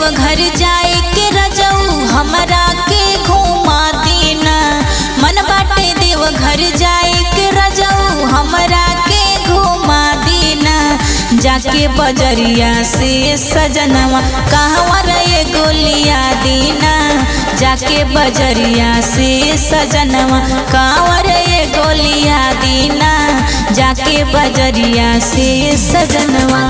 देव घर जाए के रजऊ हमरा के घुमा देना मन बाटे देव घर जाए के रजऊ हमरा के घुमा देना जाके बजरिया से सजनवा कहवा रे गोलिया दीना जाके बजरिया से सजनवा कहवा रे गोलिया दीना जाके बजरिया से सजनवा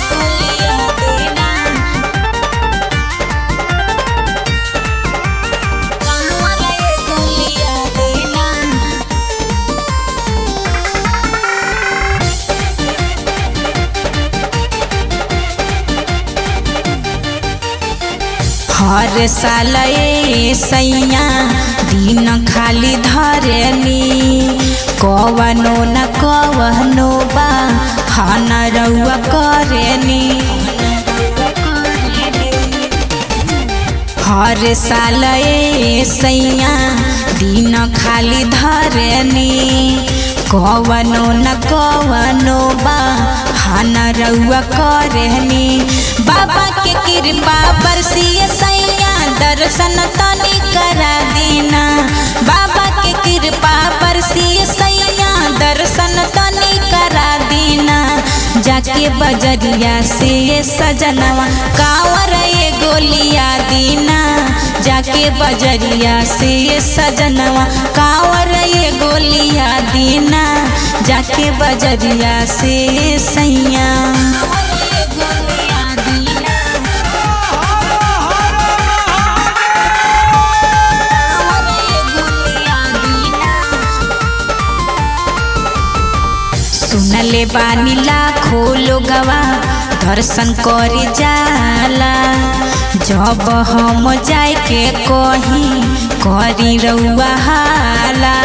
हर साल ए सैया दिन खाली धरनी कवनो न कवनो बा हन रउआ करेनी हर साल ए सैया दिन खाली धरनी कवनो न कवनो बा हन रउआ करेनी बाबा के कृपा बरसिए सैया दर्शन तनी करा देना बाबा के कृपा बरसिए सैया दर्शन तनी करा देना जाके बजरिया से सजनवा कावर ये गोलिया दीना जाके बजरिया से सजनवा कावर ये गोलिया दीना जाके बजरिया से सैया सुनले बानी लाखो लोगवा दर्शन करे जाला जब हम जाए के कहीं करी रउआ हाला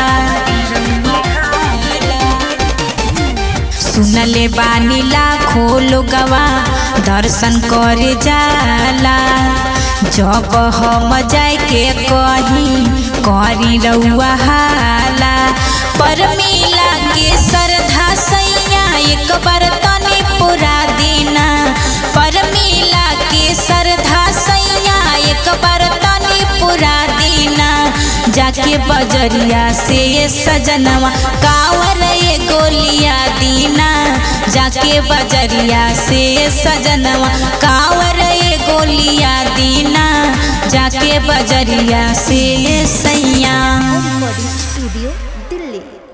सुनले बानी लाखो लोगवा दर्शन करे जाला जब हम जाए के कहीं करी रउआ हाला पर मिला के श्रद्धा सैया एक बार तनी पूरा देना पर मिला के श्रद्धा सैया एक बार तनी पूरा देना जाके बजरिया से सजनवा कावर ये गोलिया दीना जाके बजरिया से सजनवा कावर ये गोलिया दीना जाके बजरिया से सैया रिकॉर्डिंग स्टूडियो दिल्ली